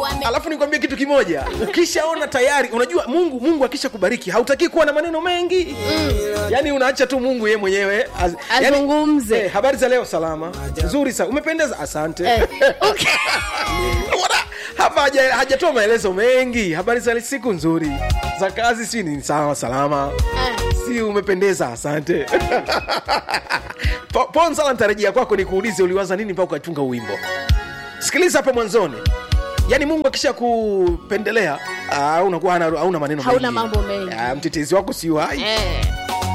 mungu ame alafu nikwambie kitu kimoja ukishaona tayari unajua mungu mungu akisha kubariki hautaki kuwa na maneno mengi mm. yaani unaacha tu mungu ye mwenyewe az, Azungumze. eh, habari za leo salama nzuri sa umependeza asante Eh, okay. Bwana, hapa haja- hajatoa maelezo mengi habari za siku nzuri za kazi si ni sawa salama Ah. si umependeza asante Po- ponsala nitarejea kwako nikuulize uliwaza nini mpaka ukatunga uwimbo sikiliza hapo mwanzoni yaani mungu akisha kupendelea ah, unakuwa hana- hauna maneno Hauna mengi. mambo mengi. Ah, mtetezi wako si hai Eh.